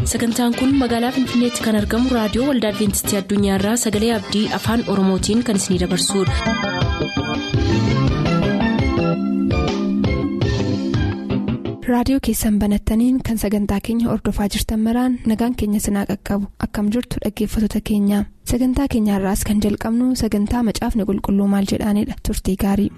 sagantaan kun magaalaa finfinneetti kan argamu raadiyoo waldaa adventistii addunyaarraa sagalee abdii afaan oromootiin kan isinidabarsudha. raadiyoo keessan banattaniin kan sagantaa keenya ordofaa jirtan maraan nagaan keenya sinaa qaqqabu akkam jirtu dhaggeeffattoota keenya sagantaa keenyaarraas kan jalqabnu sagantaa macaafni qulqulluu maal jedhaanidha turtii gaarii.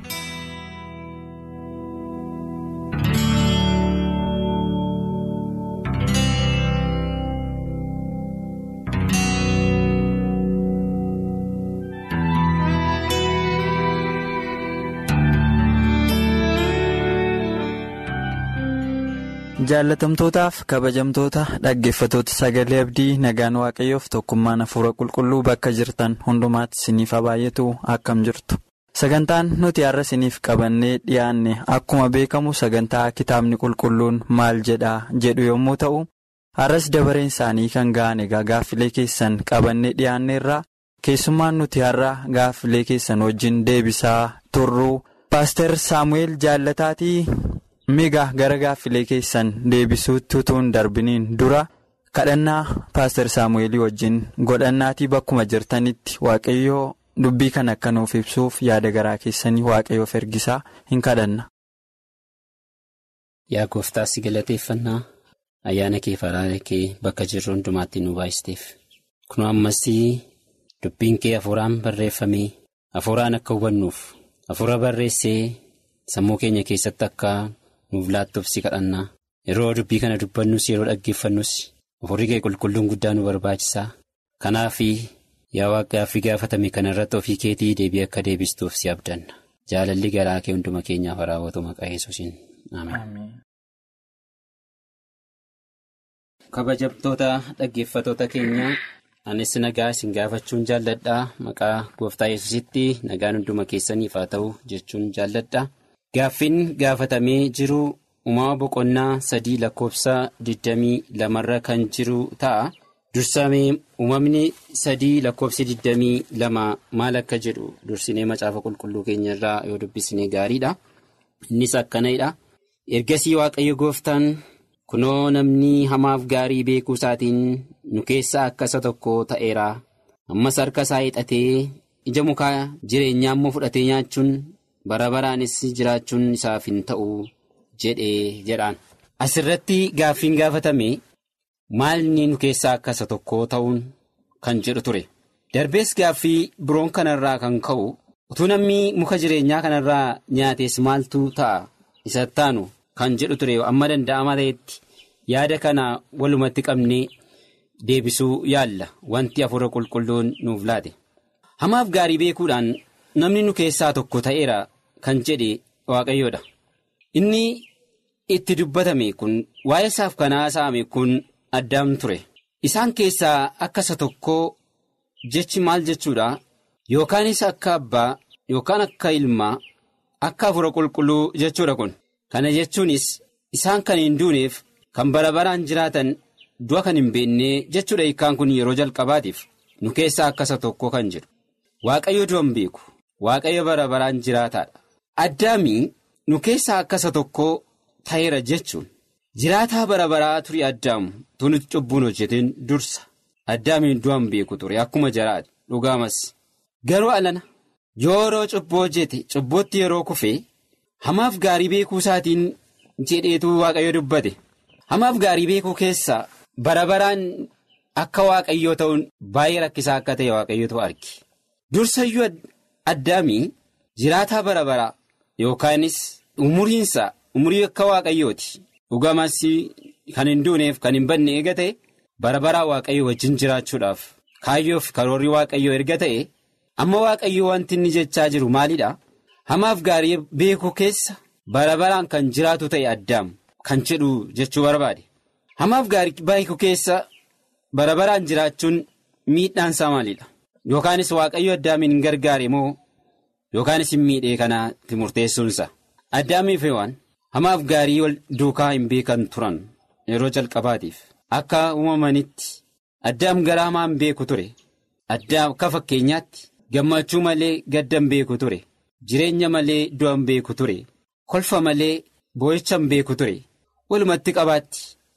jaalatamtootaaf kabajamtoota dhaggeeffatoota sagalee abdii nagaan waaqayyoof tokkummaan hafuura qulqulluu bakka jirtan hundumaatti isiniif baay'atu akkam jirtu sagantaan nuti har'a isiniif qabannee dhiyaanne akkuma beekamu sagantaa kitaabni qulqulluun maal jedhaa jedhu yommuu ta'u har'as dabareen isaanii kan ga'an egaa gaaffilee keessan qabannee dhiyaanneerraa keessummaan nuti har'a gaaffilee keessan wajjin deebisaa turruu paaster saamu'eel jaallataatii. migaa gara gaaffilee keessan deebisuutti utuu hin darbiniin dura kadhannaa paaster saamu'eelii wajjin godhannaatii bakkuma jirtanitti waaqayyoo dubbii kan akka nuuf ibsuuf yaada garaa keessanii waaqayyoof ergisaa hin kadhanna. yaa gooftaa si galateeffannaa ayyaana kee faraara kee bakka jirru hundumaatti nu baay'isteef kun ammas dubbiin kee hafuuraan barreeffamee hafuuraan akka hubannuuf hafuura barreessee sammuu keenya keessatti akka. nuuf laattuuf si kadhannaa yeroo dubbii kana dubbannus yeroo dhaggeeffannus hafuurri kee qulqulluun guddaa nu barbaachisaa kanaaf yaa waaqaaffii gaafatame kana irratti ofii keetii deebii akka deebistuuf si abdanna jaalalli garaa kee hunduma keenyaaf raawwatu maqaa yesuusiin ameen. kabajamtoota dhaggeeffatoota keenya anis nagaa isin gaafachuun jaalladhaa maqaa gooftaa yesuusitti nagaan hunduma keessaniif haa ta'u jechuun jaalladha. Gaaffiin gaafatamee jiru uumama boqonnaa sadii lakkoofsa 22 kan jiru ta'a. Dursamee uumamni sadii lakkoofsi 22 maal akka jedhu dursinee macaafa qulqulluu keenya irraa yoo dubbisnee gaariidha. Innis akkanadha. Ergasii waaqayyo gooftaan kunoo namni hamaaf gaarii beekuu isaatiin nu keessaa akka isa tokko ta'eera. Ammas harka isaa hidhatee ija mukaa jireenyaa immoo fudhatee nyaachuun. bara baraanis jiraachuun isaaf hin ta'u jedhee jedhaan asirratti gaaffiin gaafatame maalni nu keessaa akka isa tokko ta'uun kan jedhu ture darbees gaaffii biroon kanarraa kan ka'u utuu namni muka jireenyaa kanarraa nyaates maaltu ta'a isa taanu kan jedhu ture amma danda'ama ta'etti yaada kana walumatti qabnee deebisuu yaalla wanti hafuura qulqulluun nuuf laate hamaaf gaarii beekuudhaan. namni nu keessaa tokko ta'eera kan jedhe waaqayyoodha inni itti dubbatame kun waa'ee isaaf kan haasa'ame kun addaam ture isaan keessaa akka isa tokko jechi maal jechuudha yookaanis akka abbaa yookaan akka ilmaa akka hafuura qulqulluu jechuudha kun kana jechuunis isaan kan hin duuneef kan bara baraan jiraatan du'a kan hin beekne jechuudha hiikkaan kun yeroo jalqabaatiif nu keessaa akka isa tokko kan jedhu waaqayyo du'a hin beeku. Waaqayyo bara baraan jiraataadha. Addaamii nu keessaa akka isa tokko ta'eera jechuun jiraataa bara baraa turii addaamu tunutti cubbuun hojjeteen dursa addaamiin du'an beeku ture akkuma jiraate dhugaamas garuu alana yeroo cubbuu hojjete cubbootti yeroo kufee hamaaf gaarii beekuu isaatiin jedheetu waaqayyo dubbate hamaaf gaarii beekuu keessaa bara baraan akka waaqayyoo ta'uun baay'ee rakkisaa akka ta'e waaqayyotu arge dursayyuu. Addaamii jiraataa bara baraa yookaanis umuriinsa umurii akka waaqayyooti dhugamas kan hin duuneef kan hin banne eega ta'e bara baraa waaqayyo wajjin jiraachuudhaaf kaayyoof karoorri waaqayyoo erga ta'e amma waaqayyo wanti inni jechaa jiru maalidha hamaaf gaarii beekuu keessa bara baraan kan jiraatu ta'e addaam kan jedhu jechuu barbaade hamaaf gaarii beekuu keessa bara baraan jiraachuun miidhaansaa maalidha. Yookaanis waaqayyo addaamiin hin gargaare moo yookaanis hin miidhee kanaatti murteessuunsa addaamiif waan hamaaf gaarii wal duukaa hin beekan turan yeroo jalqabaatiif akka uumamanitti addaam gara hamaa hin beeku ture addaam akka fakkeenyaatti gammachuu malee gadda hin beeku ture jireenya malee du'a hin beeku ture kolfa malee boo'icha hin beeku ture walumatti qabaatti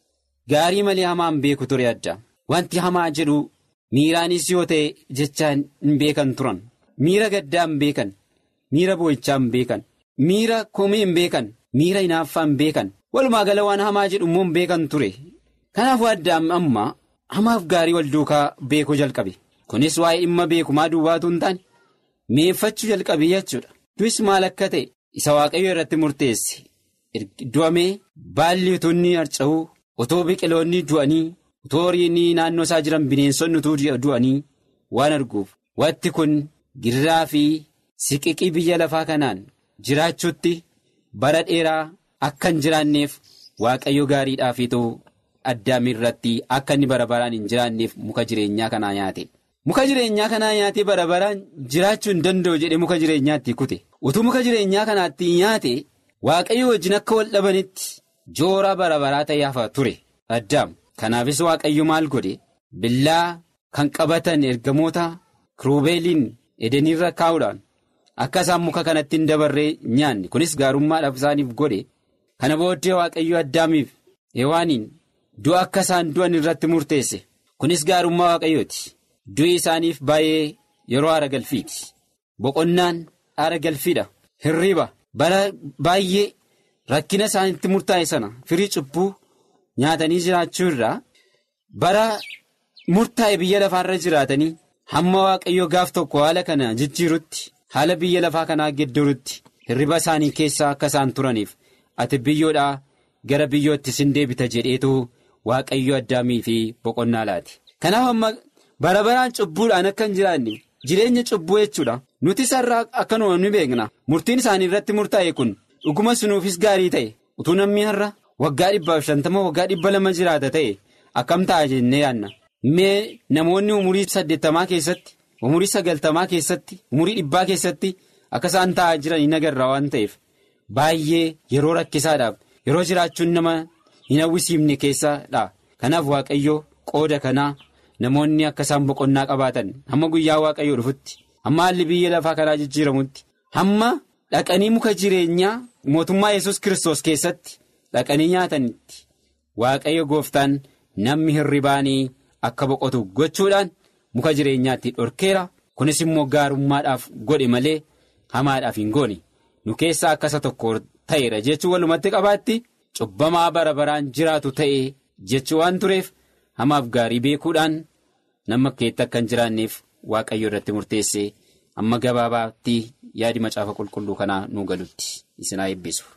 gaarii malee hamaa hin beeku ture addaam wanti hamaa jedhu miiraanis yoo ta'e jechaan hin beekan turan miira gaddaa hin beekan miira boo'ichaa hin beekan miira komii hin beekan miira hinaaffaa hin beekan walumaa gala waan hamaa jedhu immoo hin beekan ture kanaafuu addaam amma hamaaf gaarii wal duukaa beekuu jalqabe kunis waa'ee dhimma beekumaa duwwaatu hin taane mi'eeffachuu jalqabe jechuudha du'is maal akka ta'e isa waaqayyo irratti murteesse du'amee baalli utuunni harca'uu otoo biqiloonni du'anii utoo horiin naannoo isaa jiran bineensonni utuu du'anii waan arguuf wanti kun girraa fi siqiqii biyya lafaa kanaan jiraachuutti bara dheeraa akka hin jiraanneef waaqayyo gaariidhaafiitu addaam irratti akka inni bara baraan hin jiraanneef muka jireenyaa kanaa nyaate. muka jireenyaa kanaa nyaatee bara baraan jiraachuu hin danda'u jedhee muka jireenyaatti kute utuu muka jireenyaa kanaatti nyaate waaqayyo wajjin akka wal dhabanitti joora bara baraa ta'ee hafa ture addaam kanaafis waaqayyo maal godhe billaa kan qabatan ergamoota kirubeeliin edeniirra kaa'uudhaan akka isaan muka kanatti hin dabarree nyaanne kunis gaarummaadhaaf isaaniif godhe kana booddee waaqayyo addaamiif hewaaniin du'a akka isaan du'an irratti murteesse kunis gaarummaa waaqayyooti. du'i isaaniif baay'ee yeroo aara galfiiti boqonnaan aara galfiidha hirriba bara baay'ee rakkina isaanitti murtaa'e sana firii cubbuu nyaatanii jiraachuu irraa bara murtaa'e biyya lafaarra jiraatanii hamma waaqayyo gaaf tokko haala kana jijjiirutti haala biyya lafaa kanaa gedderutti hirriba isaanii keessaa akka isaan turaniif ati biyyoodhaa gara biyyootti sin deebita jedheetu waaqayyo addaamii fi boqonnaa laati kanaaf amma. bara baraan cubbuudhaan akka hin jiraanne jireenya cubbuu jechuudha nuti isarraa akkanuma ni beekna murtiin isaanii irratti murtaa'e kun dhuguma sunuufis gaarii ta'e utuu namni har'a waggaa dhibbaaf shantama waggaa dhibba lama jiraata ta'e akkam ta'a jennee yaanna mee namoonni umurii saddeettamaa keessatti umurii sagaltamaa keessatti umurii dhibbaa keessatti akka isaan taa'aa jiran hin agarra waan ta'eef baay'ee yeroo rakkisaadhaaf yeroo jiraachuun nama hin hawwisiifne keessadha kanaaf waaqayyo qooda kanaa. namoonni akka isaan boqonnaa qabaatan hamma guyyaa waaqayyoo dhufutti hamma haalli biyya lafaa kanaa jijjiiramutti hamma dhaqanii muka jireenyaa mootummaa yesus kiristoos keessatti dhaqanii nyaatanitti waaqayyo gooftaan namni hirribaanii akka boqotu gochuudhaan muka jireenyaatti dhorkeera kunis immoo gaarummaadhaaf godhe malee hamaadhaaf hin goone nu keessaa akkasa tokko ta'eera jechuun walumatti qabaatti cubbamaa bara baraan jiraatu ta'e jechuu waan tureef. hamaaf gaarii beekuudhaan nama keetti akka hin jiraanneef waaqayyo irratti murteesse amma gabaabaatti yaadi macaafa qulqulluu kanaa nu galutti isinaa eebbisu.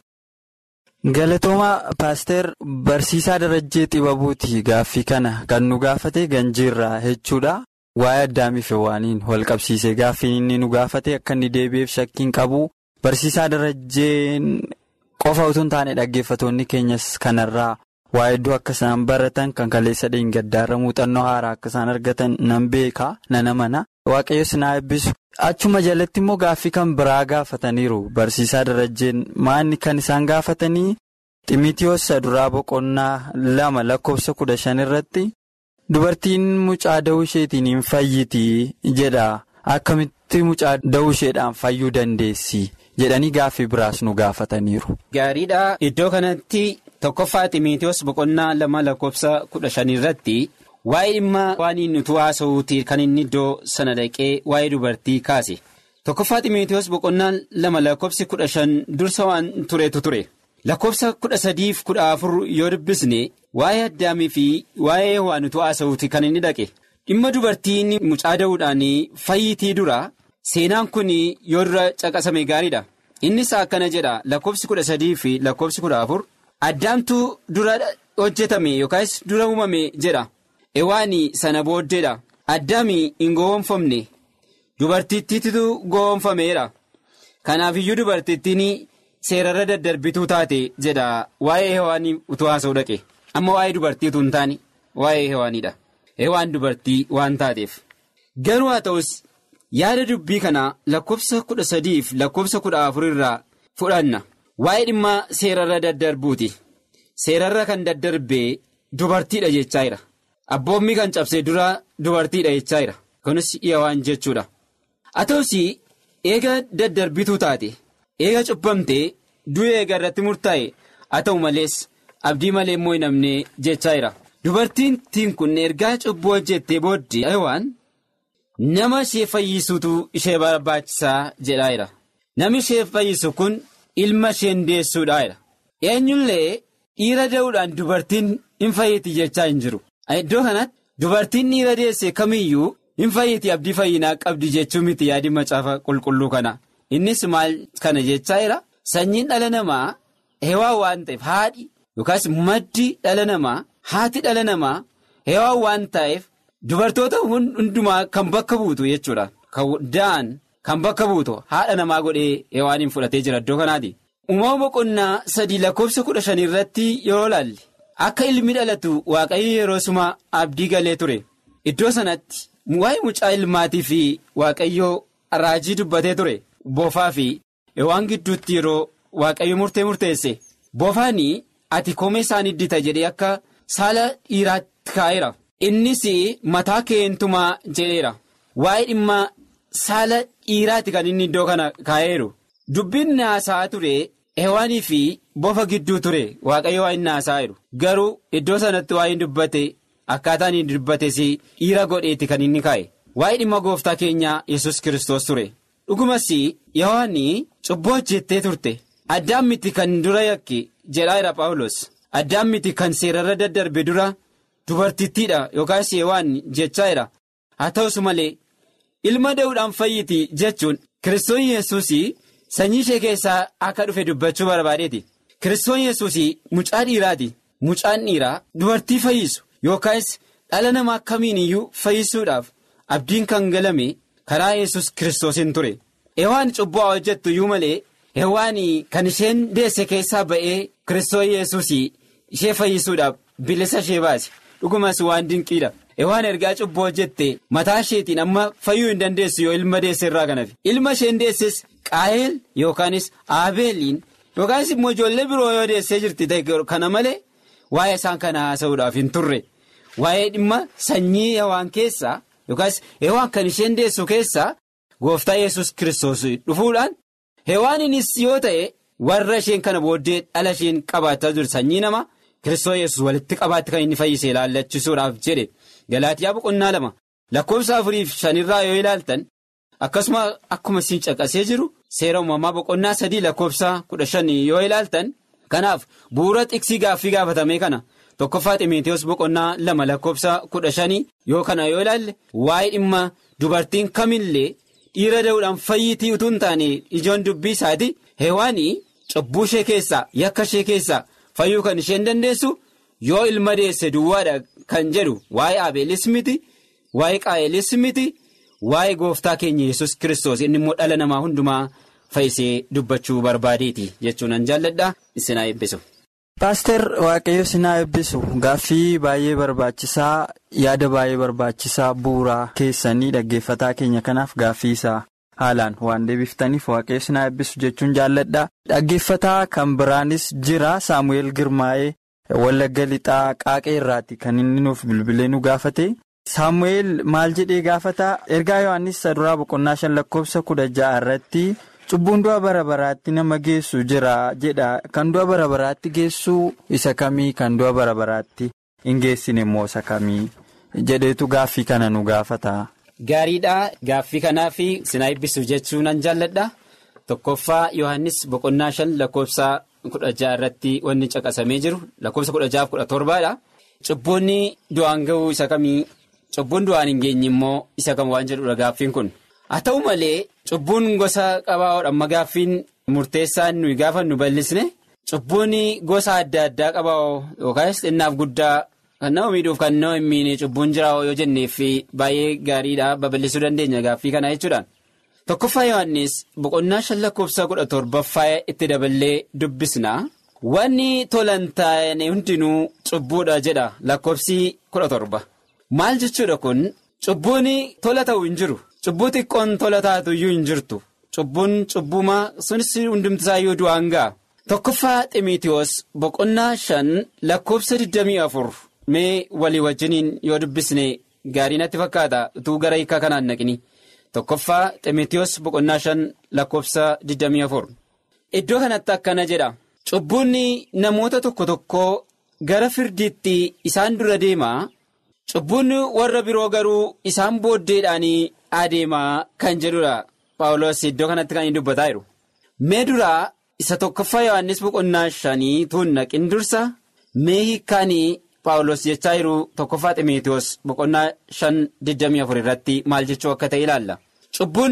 Galatoomaa paaster barsiisaa darajjee xibabuuti gaaffii kana kan nu gaafate ganjiirraa jechuudha. Waa'ee addaamiif waaniin wal qabsiisee gaaffii inni nu gaafate akka inni deebi'eef shakkiin qabu barsiisaa darajjeen qofa utuu hin taane dhaggeeffatoonni keenyas kanarraa. Waa iddoo akka isaan baratan kan kaleessa dheengaddaarra muuxannoo haaraa akka isaan argatan nan beeka nana mana waaqayyo sinaa eebbisu. Achuma jalatti immoo gaaffii kan biraa gaafataniiru barsiisaa darajjeen maanni kan isaan gaafatanii ximitiyoos duraa boqonnaa lama lakkoofsa kudha shan irratti dubartiin mucaa da'uu isheetiin hin fayyitii jedha akkamitti mucaa da'uu isheedhaan fayyuu dandeessi jedhanii gaaffii biraas nu gaafataniiru. Gaariidha iddoo kanatti. Tokkoffaa Ximitiyoos boqonnaa lama lakkoofsa kudha shan irratti waa'ee dhimma waan inni utuu haasa'uuti kan inni iddoo sana dhaqee waa'ee dubartii kaase. Tokkoffaa Ximitiyoos boqonnaa lama lakkoofsi kudha shan dursa waan turetu ture. Lakkoofsa kudha sadiif kudha afur yoo dubbisne waa'ee addaamii fi waa'ee waan utuu haasa'uuti kan inni dhaqe. Dhimma dubartiin mucaa da'uudhaan fayyitii dura seenaan kun yoo dura caqasame gaariidha. Innis akkana jedha lakkoofsi kudha sadii fi lakkoofsi kudha afur. Addaamtuu dura hojjetame yookaas dura uumame jedha ewaani sana booddeedha addaami hin gowwoomfamne dubartittiitu gowwoomfameera kanaafiyyuu dubartittiin seerarra daddarbituu taate jedha waa'ee hewaanii utuu haasa'u dhaqe amma waa'ee dubartiitu hin taane waa'ee hewaaniidha hewaan dubartii waan taateef garuu haa ta'us yaada dubbii kanaa lakkoofsa kudha sadiif lakkoofsa kudha afur irraa fudhanna. Waa'ee dhimma seerarra daddarbuuti. Seerarra kan daddarbee dubartiidha jechaa jira. Abboommi kan cabsee dura dubartiidha jechaa jira. Kunis waan jechuudha. Haa ta'us eega daddarbituu taate eega cubbamtee du'e eega irratti murtaa'e haa ta'u malees abdii malee immoo hin hafne jechaa jira. Dubartiin kun ergaa cubbuu hojjettee booddee Hewaan nama ishee fayyisuutu ishee barbaachisaa jedhaa jira. Namni ishee fayyisu kun ilma isheen deessuudhaa jira. Eenyullee dhiira da'uudhaan dubartiin hin fayyiti jechaa hin jiru. Iddoo kanatti dubartiin dhiira deesse kamiyyuu hin fayyiti abdii fayyinaa qabdi jechuu miti yaadi macaafa qulqulluu kana. Innis maal kana jechaa jira. Sanyiin dhala namaa hewaa waan ta'eef haadhi yookaas maddi dhala namaa haati dhala namaa hewaa waan ta'eef dubartoota hundumaa kan bakka buutu jechuudha. Kan da'an kan bakka buutu haadha namaa godhee hewaaniin fudhatee jira iddoo kanaati. Uumama boqonnaa sadii lakkoofsa kudha shanii irratti yeroo ilaalle akka ilmi dhalatu waaqayyo yeroo suma abdii galee ture. Iddoo sanatti waa'ee mucaa ilmaatii fi waaqayyoo raajii dubbatee ture. Boofaa fi hewaan gidduutti yeroo waaqayyo murtee murteesse bofaanii ati koomee isaanii iddita jedhee akka saala dhiiraatti kaa'eera innis mataa keentumaa jedheera waa'ee dhimma saala dhiiraatti kan inni iddoo kana kaa'eeru dubbiin naasaa ture hewaanii fi bofa gidduu ture waaqayyo waa inni naasaa jiru garuu iddoo sanatti waa inni dubbate akkaataan inni dubbates dhiira godheetti kan inni kaa'e waa'ee dhimma gooftaa keenyaa yesus kiristoos ture. dhugumas Hewaanii cubbuu hojjettee turte addaan miti kan dura yakki jedhaa jira paawulos addaan miti kan seerarra daddarbe dura dubartittiidha yookaas hewaan jechaa jira haa ta'us malee ilma da'uudhaan fayyiti jechuun kiristoon yesuus sanyii ishee keessaa akka dhufe dubbachuu barbaadeeti kiristoon yesuus mucaa dhiiraati mucaan dhiiraa dubartii fayyisu yookaas dhala namaa kamiin iyyuu fayyisuudhaaf abdiin kan galame. karaa yesus kiristoosiin ture hewaan cubbuu hojjettu iyyuu malee hewaan kan isheen deesse keessaa ba'ee kiristoos yesus ishee fayyisuudhaaf bilisa ishee baase dhugumas waan dinqiidha hewaan ergaa cubbuu hojjette mataa isheetiin amma fayyuu hin dandeessu yoo ilma deesse irraa kanaaf ilma isheen deesses qaayeel yookaanis aabeeliin yookaanis immoo ijoollee biroo yoo deessee jirti ta'e kana malee waa'ee isaan kana haasa'uudhaaf hin turre waa'ee dhimma sanyii hewaan keessaa. yookaas hewaan kan isheen deessu keessaa gooftaa yesus kiristoos dhufuudhaan hewaaninis yoo ta'e warra isheen kana booddee dhala isheen qabaachaa jiru sanyii nama kiristoos yesus walitti qabaatti kan inni fayyise ilaallachisuudhaaf jedhe galaatiyaa boqonnaa lama lakkoofsa afuriif shanirraa yoo ilaaltan akkasuma akkuma isin caqasee jiru seera uumamaa boqonnaa sadii lakkoofsa kudha shanii yoo ilaaltan kanaaf bu'uura xiksii gaaffii gaafatamee kana. tokkoffaa ximeetiyoos boqonnaa lama lakkoofsa kudha shanii yoo kana yoo ilaalle waa'ee dhimma dubartiin kamillee dhiira da'uudhaan fayyitii utuu hin taane ijoon dubbii isaati hewaanii cubbuu ishee keessaa yakka ishee keessaa fayyuu kan isheen dandeessu yoo ilma deesse duwwaadha kan jedhu waa'ee abeelis miti waa'ee qaayelis miti waa'ee gooftaa keenya yesus kiristoos inni immoo dhala namaa hundumaa fayyisee dubbachuu barbaadeeti jechuun an jaalladha isin haa eebbisu. Paaster Waaqayyo sinaa eebbisu gaaffii baay'ee barbaachisaa yaada baay'ee barbaachisaa bu'uuraa keessanii dhaggeeffataa keenya kanaaf gaaffii isaa haalaan waan deebiftaniif Waaqayyo sinaa eebbisu jechuun jaalladha. Dhaggeeffataa kan biraanis jira Saamu'eel Girmaa'ee Wallagga Lixaa Qaaqee irraati kan inni nuuf bilbilee nu gaafate. Saamu'eel maal jedhee gaafata ergaa Yohaannis saduraa boqonnaa shan lakkoofsa kudha ja'a irratti. Cubbuun du'a bara baraatti nama geessu jira jedha kan du'a bara baraatti geessu isa kamii kan du'a bara baraatti hin geessine immoo isa kamii jedheetu gaaffii kana nu gaafata. Gaariidha gaaffii kanaa fi sinaa eebbisuu jechuun nan jaalladha tokkoffaa Yohaannis boqonnaa shan lakkoofsa kudha ja'a irratti wanni caqasamee jiru lakkoofsa kudha ja'aaf kudha torbaadha. Cubboonni du'aan ga'uu isa kamii cubbuun du'aan hin geenye immoo isa kam waan jedhudha gaaffiin kun. haa ta'u malee cubbuun gosa qabaa'oodha amma gaaffiin murteessaan nuyi gaafa nu bal'isne cubbuun gosa adda addaa qabaa'oo yookaas xinnaaf guddaa kan nama miidhuuf kan nama hin miine cubbuun jiraa'oo yoo jenneef baay'ee gaariidha babal'isuu dandeenya gaaffii kana jechuudhaan. tokkoffaa yohannis boqonnaa shan lakkoofsa kudha torbaffaa itti daballee dubbisna wanni tolan taa'e hundinuu cubbuudha jedha lakkoofsi kudha torba maal jechuudha kun cubbuun tola ta'u hin jiru. Cubbuu xiqqoon tola taatu iyyuu hin jirtu cubbuun cubbumaa sunis hundumtisaayyuu du'aan ga'a. Tokkoffaa Ximiitiyoos boqonnaa shan lakkoofsa 24 mee walii wajjiniin yoo dubbisne gaarii natti fakkaata utuu gara hiikaa kanaan naqini. Tokkoffaa Ximiitiyoos boqonnaa shan lakkoofsa 24. Iddoo kanatti akkana jedha. Cubbuun namoota tokko tokko gara firdiitti isaan dura deemaa cubbuun warra biroo garuu isaan booddeedhaanii adeemaa kan jedhudha paawulos iddoo kanatti kan inni dubbataa jiru. mee duraa isa tokkoffaa yohannis boqonnaa shanii tuun naqin dursa mee hiikkaanii paawulos jechaa jiru tokkoffaa ximeetiyoos boqonnaa shan digdamii afur irratti maal jechuu akka ta'e ilaalla. cubbuun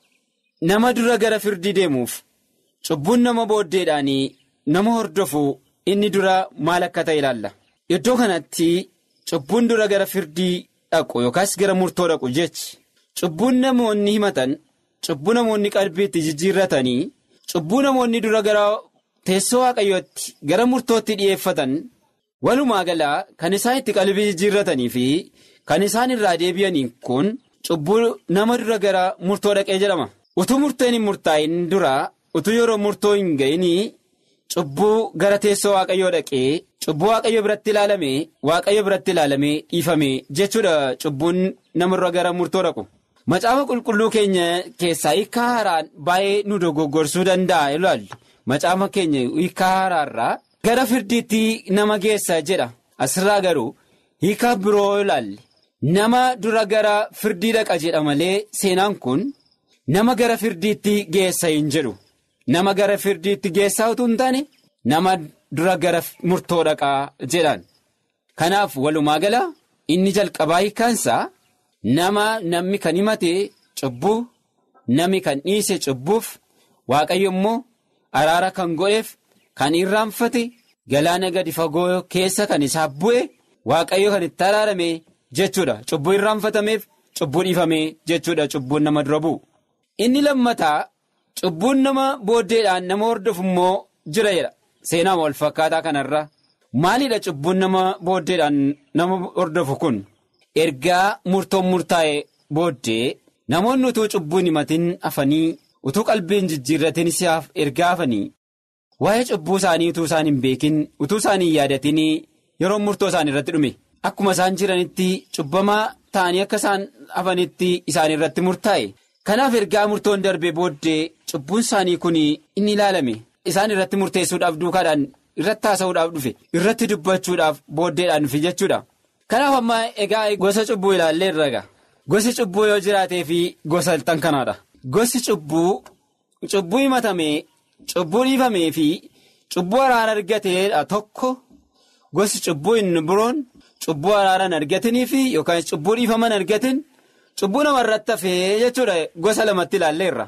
nama dura gara firdii deemuuf cubbuun nama booddeedhaanii nama hordofu inni dura maal akka ta'e ilaalla. iddoo kanatti cubbuun dura gara firdii dhaqu yookaas gara murtoo dhaqu jechi cubbuun namoonni himatan cubbuu namoonni qalbiitti jijjiirratanii. cubbuu namoonni dura gara teessoo waaqayyootti gara murtootti dhi'eeffatan walumaa galaa kan isaan itti qalbii jijjiirratanii fi kan isaan irraa deebi'anii kun cubbuu nama dura gara murtoo dhaqee jedhama utuu murteen hin murtaa'in dura utuu yeroo murtoo hin ga'inii cubbuu gara teessoo waaqayyoo dhaqee cubbuu waaqayyo biratti ilaalame waaqayyo biratti ilaalamee dhiifame jechuudha cubbuun namarra gara murtoo dhaqu. macaafa qulqulluu keenya keessaa hiikaa haaraan baay'ee nu dogoggorsuu danda'a ilaallu macaafa keenya hiikaa haaraarraa gara firdiitti nama geessa jedha asirraa garuu hiikaa biroo ilaalle nama dura gara firdii dhaqa jedha malee seenaan kun nama gara firdiitti geessa hin jedhu nama gara firdiitti geessaa utuu hin taane nama dura gara murtoo dhaqaa jedhan kanaaf walumaa gala inni jalqabaa hiikkaansaa. nama namni kan himate cubbuu namni kan dhiise cubbuuf waaqayyo immoo araara kan godheef kan irraanfate galaana gadi fagoo keessa kan isaaf bu'e waaqayyo kan itti araarame jechuudha cubbuu irraanfatameef cubbuu dhiifame jechuudha cubbuun nama dura bu'u. inni lammataa cubbuun nama booddeedhaan nama hordofu immoo jira jedha seenaa wal fakkaataa kanarra maalidha cubbuun nama booddeedhaan nama hordofu kun. ergaa murtoon murtaa'e booddee namoonni utuu cubbuun himatin hafanii utuu qalbiin jijjiirratin si'aaf ergaa hafanii waa'ee cubbuu isaanii utuu isaan hin beekin utuu isaan hin yaadatin yeroo murtoo isaan irratti dhume akkuma isaan jiranitti cubbamaa ta'anii akka isaan hafanitti isaan irratti murtaa'e kanaaf ergaa murtoon darbe booddee cubbuun isaanii kun inni ilaalame isaan irratti murteessuudhaaf duukaadhaan irratti haasa'uudhaaf dhufe irratti dubbachuudhaaf booddeedhaan dhufe jechuudha. kanaaf amma egaa gosa cubbuu ilaallee irra gosi cubbuu yoo jiraatee fi gosa iltan kanaadha gosi cubbuu cubbuu himatamee cubbuu dhiifamee fi cubbuu araara argateedha tokko gosi cubbuu inni biroon cubbuu araaraan argatanii fi yookaan cubbuu dhiifaman argatin cubbuu namarratti hafee jechuudha gosa lamatti ilaalleerra.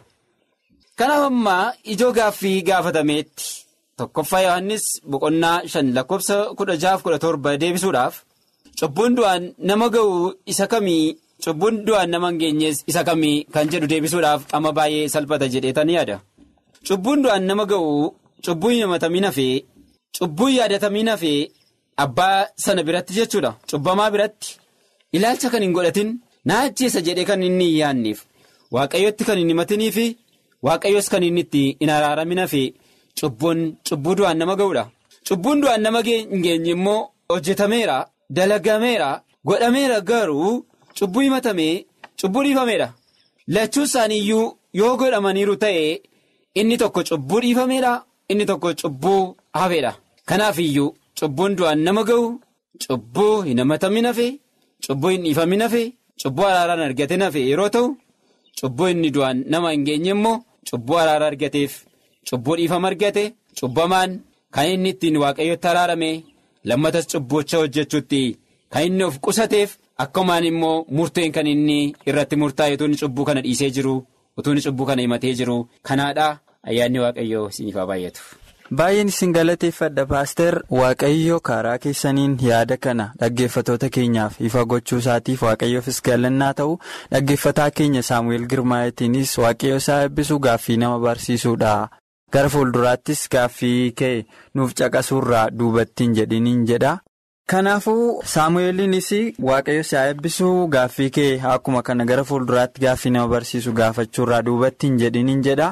kanaaf amma ijoo gaaffii gaafatameetti tokkoffaa yohannis boqonnaa shan lakkoofsa kudha jaaf kudha torba deebisuudhaaf. cubbuun du'aan nama ga'u isa kamii cubbuun du'aan nama hin geenyees isa kamii kan jedhu deebisuudhaaf amma baay'ee salphata jedheetan yaada cubbuun du'aan nama ga'u cubbuun himatamii hafee cubbuun yaadatamii hafee abbaa sana biratti jechuudha cubbamaa biratti ilaalcha kan hin godhatin na ajjeessa jedhee kan inni hin yaanneef waaqayyotti kan hin himatinii fi waaqayyos kan inni itti hin araaramin hafee cubbuun cubbuu du'aan nama ga'uudha cubbuun du'aan nama hin geenye immoo hojjetameera. dalagameera godhameera garuu cubbuu himatamee cubbuu dhiifameedha lachuun isaaniiyyuu yoo godhamaniiru ta'e inni tokko cubbuu dhiifameedha inni tokko cubbuu hafeedha kanaaf iyyuu cubbuun du'aan nama ga'u cubbuu hin himatamin hafe cubbuu hin dhiifamin hafe cubbuu araaraan argate hafe yeroo ta'u cubbuu inni du'aan nama hin geenye immoo cubbuu araara argateef cubbuu dhiifama argate cubbamaan kan inni ittiin waaqayyotti araarame. lammatas cubbucha hojjechuutti kan inni of qusateef akkumaan immoo murteen kan inni irratti murtaa'e utuu inni cubbuu kana dhiisee jiru utuu inni cubbuu kana himatee jiru kanaadha ayyaanni waaqayyoo isiniif haa baay'atu. Baay'een isin galateeffadha paaster waaqayyo karaa keessaniin yaada kana dhaggeeffatoota keenyaaf ifa gochuu isaatiif waaqayyoofis galannaa ta'u dhaggeeffataa keenya saamu'eel girmaa'etiinis waaqayyo isaa eebbisuu gaaffii nama barsiisuudha. gara fuulduraattis gaaffii kee nuuf caqasuurraa duubattiin jedhiniin jedha kanaafuu saamu'eeliinis waaqayyo si haa eebbisuu gaaffii kee akkuma kana gara fuulduraatti gaaffii nama barsiisu gaafachuurraa duubattiin jedhiniin jedha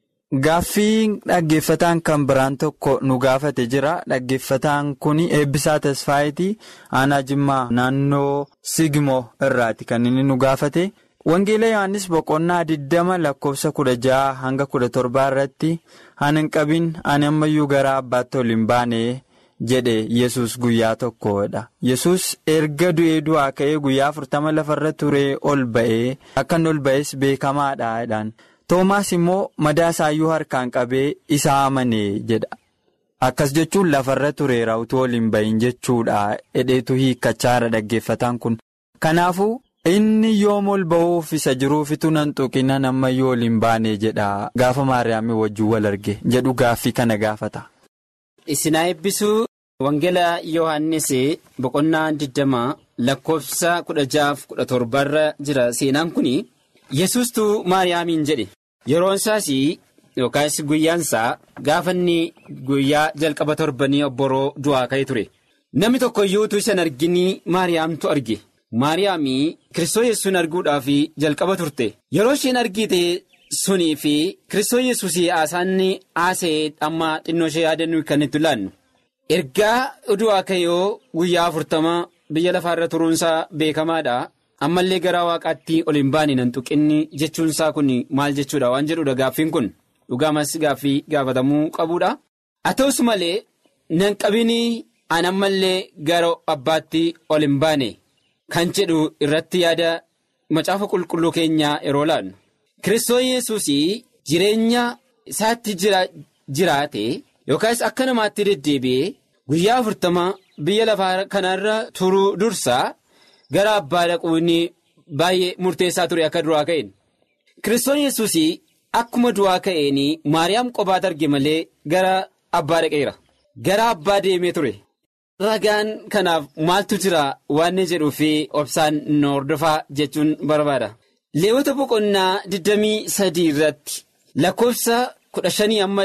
gaaffii dhaggeeffataan kan biraan tokko nu gaafate jira dhaggeeffataan kun eebbisaa tasfaayitii aanaa jimmaa naannoo sigmoo irraati kan inni nu gaafate. Wangeela Yohaannis boqonnaa 20 lakkoofsa 16 hanga 17 irratti ani hin qabin ani ammayyuu gara abbaatti ol hin baane jedhe yesus guyyaa tokkodha yesus erga du'ee du'aa ka'ee guyyaa afurtama lafarra turee ol ba'ee akkan ol ba'es beekamaadhaan toomaas immoo madaa isaayyuu harkaan qabee isaa amanee jedha akkas jechuun lafarra tureera utuu ol hin bahin jechuudha hedheetu hiikkachaara dhaggeeffataan kun kanaafuu. inni yoom ol ba'uuf isa jiruufitu nan tuqina nama yoo ol hin baane jedha gaafa maariyaamii wajjin wal arge jedhu gaaffii kana gaafata. Isinaa eebbisuu Wangeela Yohaannis boqonnaa digdamaa lakkoofsa kudha jaaf kudha torbarra jira seenaan kun yesuustuu maariyaamiin jedhe yeroon isaas yookaas guyyaan isaa gaafa inni guyyaa jalqaba torbanii obboroo du'aa ka'e ture namni tokko iyyuu utuu isa hin argin maariyaamtu arge. Maariyaamii Kiristoo yesuun arguudhaaf jalqaba turte yeroo isheen argite sunii fi Kiristoo yesuus haasaanni haasa'ee amma xinnoo ishee yaadannu kan itti laannu ergaa du'aa ka'ee guyyaa afurtama biyya lafaarra turuunsaa beekamaadha ammallee gara waaqaatti ol hin baane nan tuqinni jechuunsaa kun maal jechuudha waan jedhudha gaaffiin kun dhugaamas gaaffii gaafatamuu qabuudha haa ta'us malee nan qabini an ammallee gara abbaatti ol hin baane. Kan jedhu irratti yaada macaafa qulqulluu keenyaa yeroo laannu Kiristoos yesuus jireenya isaatti jiraate yookaas akka namaatti deddeebi'ee guyyaa afurtama biyya lafaa kanarra turuu dursaa gara abbaa dhaquun baay'ee murteessaa ture akka du'aa ka'een Kiristoos yesuus akkuma du'aa ka'een maariyaam qofaat arge malee gara abbaa dhaqeera gara abbaa deemee ture. Ragaan kanaaf maaltu jira waan jedhuu fi obsaan nu hordofaa jechuun barbaada. Leewwota boqonnaa 23 irratti lakkoofsa 15 amma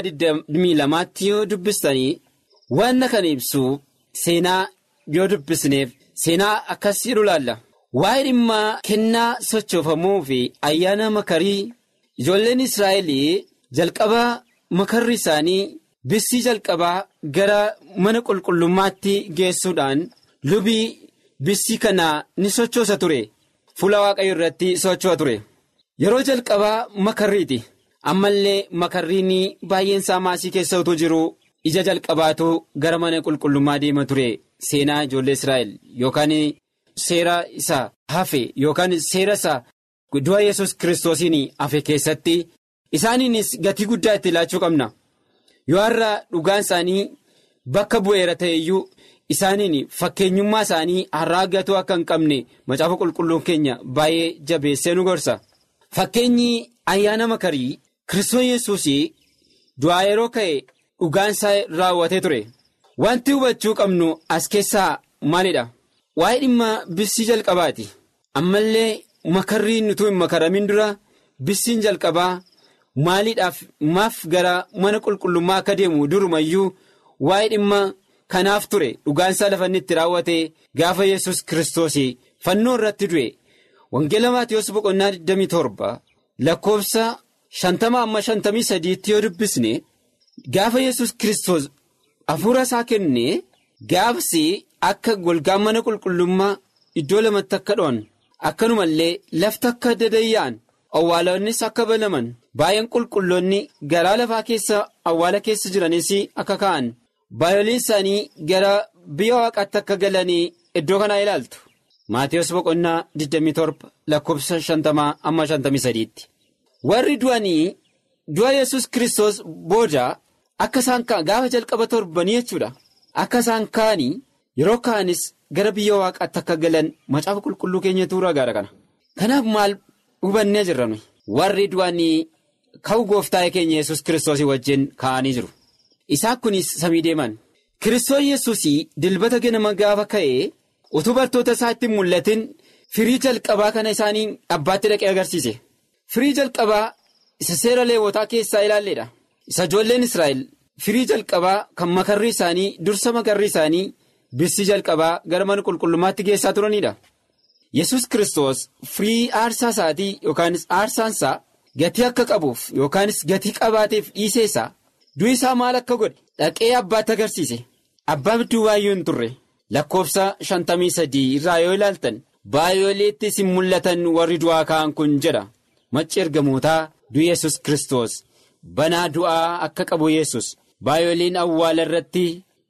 22tti yoo dubbistanii waan kana ibsu seenaa yoo dubbisneef seenaa akkas jedhu laalla. Waa'ee dhimma kennaa sochoofamuu fi ayyaana makarii ijoolleen Israa'el jalqaba makarri isaanii. Bissii jalqabaa gara mana qulqullummaatti geessuudhaan lubii bissii kana ni sochoosa ture fuula waaqayyo irratti socho'a ture yeroo jalqabaa makarriiti ammallee makarriin baay'een isaa maasii keessa utuu jiru ija jalqabaatu gara mana qulqullummaa deema ture seenaa ijoollee Israa'el yookaan seera isaa hafe yookaan seera isaa du'a yesus kiristoosiin hafe keessatti isaaniinis gatii guddaa itti laachuu qabna. yoo har'a dhugaan isaanii bakka bu'eera ta'e iyyuu isaaniin fakkeenyummaa isaanii har'aa gatuu akka hin qabne macaafa qulqulluun keenya baay'ee jabeessee nu gorsa fakkeenyi ayyaana makarii kiristoos yesuus du'aa yeroo ka'e dhugaan isaa raawwatee ture wanti hubachuu qabnu as keessaa maalidha waa'ee dhimma bissii jalqabaati ammallee makarriin utuu hin makaramin dura bissiin jalqabaa. Maaliidhaaf maaf gara mana qulqullummaa akka deemu durumayyuu waa'ee dhimma kanaaf ture dhugaansaa lafa inni itti raawwate gaafa yesus kiristoos fannoo irratti du'e wangeela maatiyoos boqonnaa 27 lakkoofsa 50 amma 53 yoo dubbisne gaafa yesus kiristoos hafuura isaa kenne gaafsi akka golgaan mana qulqullummaa iddoo lamatti akka dho'an akkanumallee lafti akka dadayya'an. Awwaalonnis akka banaman baay'een qulqulloonni garaa lafaa keessa awwaala keessa jiranis akka ka'an baay'ooliin isaanii gara biyya waaqaatti akka galanii iddoo kanaa ilaaltu. Maatiyus boqonnaa 27 lakkoofsa 50 amma 53 tti. Warri du'anii du'a yesus kiristoos booda akka isaan ka'an gaafa jalqaba torbanii jechuudha. Akka isaan ka'anii yeroo ka'anis gara biyya waaqaatti akka galan macaafa qulqulluu keenyatu ragaadha kana. Kanaaf maal? hubannee jirra nuyi warri du'anii ka'u gooftaa keenya yesus kiristoos wajjin ka'anii jiru isaan kunis samii deeman kiristoos yesus dilbata ganama gaafa ka'ee utuu bartoota isaa itti mul'atin firii jalqabaa kana isaanii abbaatti dhaqee agarsiise firii jalqabaa isa seera leewotaa keessaa ilaalleedha isa ijoolleen israa'el firii jalqabaa kan makarrii isaanii dursa makarrii isaanii bissii jalqabaa gara mana qulqullummaatti geessaa turanidha. yesus kiristoos firii aarsaa isaatii yookaanis aarsaansaa gatii akka qabuuf yookaanis gatii qabaateef dhiisee isaa du'i isaa maal akka godhe dhaqee abbaatti agarsiise abbaa bidduu baay'ee hin turre lakkoofsa shantamii sadii irraa yoo ilaaltan baay'ooleetti isin mul'atan warri du'aa ka'an kun jedha macci ergamootaa du'i yesus kiristoos banaa du'aa akka qabu yesus baay'ooleen awwaala irratti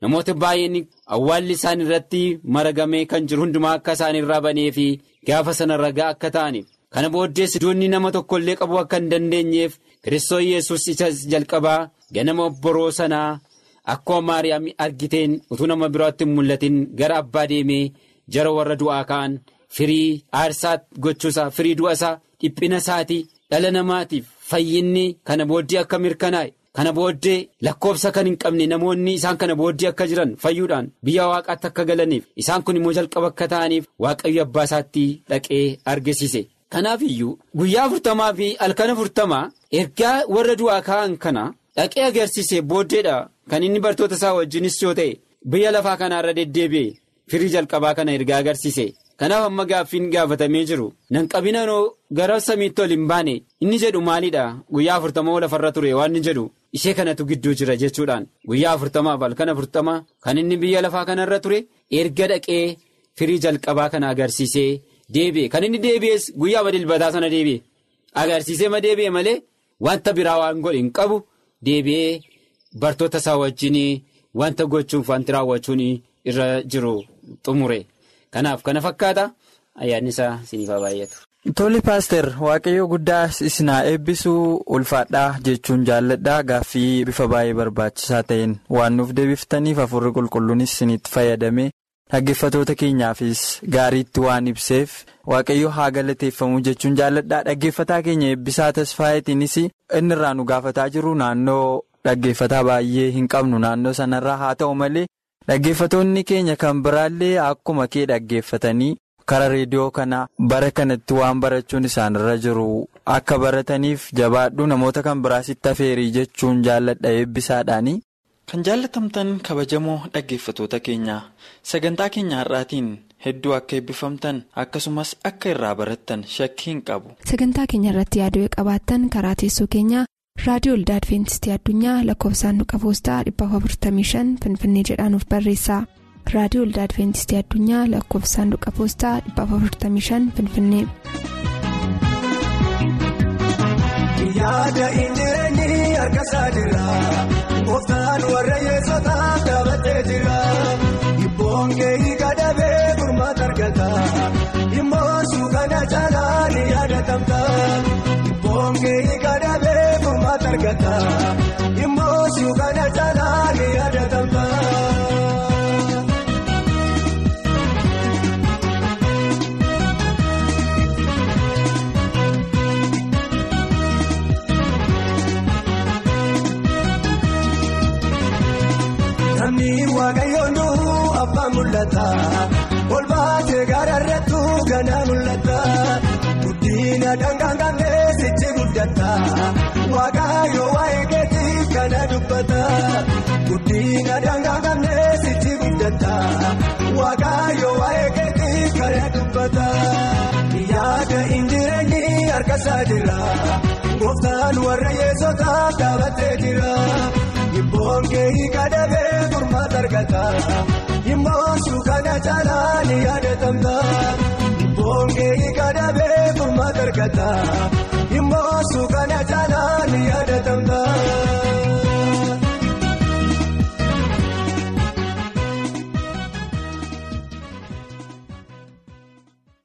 namoota baay'een awwaalli isaan irratti maragamee kan jiru hundumaa akka isaan irraa banee fi gaafa sana ragaa akka ta'aniif kana booddees idoonni nama tokkollee qabuu akka hin dandeenyeef kiristoos yesus isa jalqabaa ganama boroo sanaa akkuma maariyaam argiteen utuu nama biraatti hin mul'atin gara abbaa deemee jara warra du'aa ka'an firii aarsaa gochuusaa firii du'a isaa dhiphina isaatii dhala namaatiif fayyinni kana booddee akka mirkanaa'e. Kana booddee lakkoofsa kan hin qabne namoonni isaan kana booddee akka jiran fayyuudhaan biyya waaqaatti akka galaniif isaan kun immoo jalqaba akka ta'aniif waaqayyo abbaa isaatti dhaqee argisiise. Kanaaf iyyuu guyyaa afurtamaa fi halkan afurtamaa ergaa warra du'aa ka'an kana dhaqee agarsiise booddeedha kan inni bartoota isaa wajjinis yoo ta'e biyya lafaa kanaarra deddeebi'e firii jalqabaa kana ergaa agarsiise. Kanaaf amma gaaffiin gaafatamee jiru nan qabinanoo gara samiitti ol hin baane inni jedhu maalidha guyyaa afurtamaa lafarra ture waan inni jedhu ishee kanatu gidduu jira jechuudhaan guyyaa afurtamaaf halkan afurtamaa kan inni biyya lafaa kanarra ture erga dhaqee firii jalqabaa kana agarsiisee deebi'e kan inni deebi'es guyyaa dilbataa sana deebi'e agarsiisee ma deebi'e malee wanta biraa waan godhe hin qabu deebi'ee bartoota isaa wajjin wanta gochuuf wanti raawwachuun irra jiru xumure. Kanaaf kana fakkaata ayyaanni isaa isiniif haa baay'atu. Toli paaster waaqayyo guddaa isinaa eebbisuu ulfaadhaa jechuun jaalladhaa gaaffii bifa baay'ee barbaachisaa ta'een waan nuuf deebiftaniif hafuurri qulqulluunis isinitti fayyadamee dhaggeeffatoota keenyaafis gaariitti waan ibseef waaqayyo haa galateeffamu jechuun jaalladhaa dhaggeeffataa keenya eebbisaa tasfaayeetiinis inni irraa nu gaafataa jiru naannoo dhaggeeffataa baay'ee hin qabnu naannoo sanarraa haa ta'u malee. Dhaggeeffatoonni keenya kan biraallee akkuma kee dhaggeeffatanii karaa reediyoo kana bara kanatti waan barachuun isaanirra jiru akka barataniif jabaadhu namoota kan biraasitti afeerii jechuun jaalladha eebbisaadhaani. Kan jaallatamtan kabajamoo dhaggeeffatoota keenyaa sagantaa keenya har'aatiin hedduu akka eebbifamtan akkasumas akka irraa barattan shakkii hin qabu. Sagantaa keenya irratti yaaduu qabaattan karaa teessoo keenyaa. raadiyoo olda adventistii addunyaa lakkoofsaanduqa poostaa 455 finfinnee jedhaanuf barreessa raadiyoo olda adventistii addunyaa lakkoofsaanduqa poostaa 455 finfinnee. yaada injireenyi harkasaa jira gooftaan warra yeessotaa dhaabbatee jira dhibboon keeyi kadhabee gurmaata argata dhimmoo suukana caalaa ni yaadatamta dhibboon keeyi kadhabee. Immoo suukana caalaa ni yaadatamta. Namni waaqayyoon du'u abbaan mul'ata. Ol baatee gaara irrattu ganaa mul'ata. Guddina dangaan kanneen sichi guddata. Waaqayyo waa'ee keetii kana dubbata. Guddina dangaa kanneen sichi guddata. Waaqayyo waa'ee keetii kana dubbata. Yaada injireenyi harkasaa jira. Gooftaan warra yeessotaa dhaabbatee jira. Dhibboon keeyi kadhabee gurmaata argata. Dhimmoo suukana caalaa ni yaadatamta. Dhibboon keeyi kadhabee gurmaata argata. Immoo suukana caalaa ni yaada.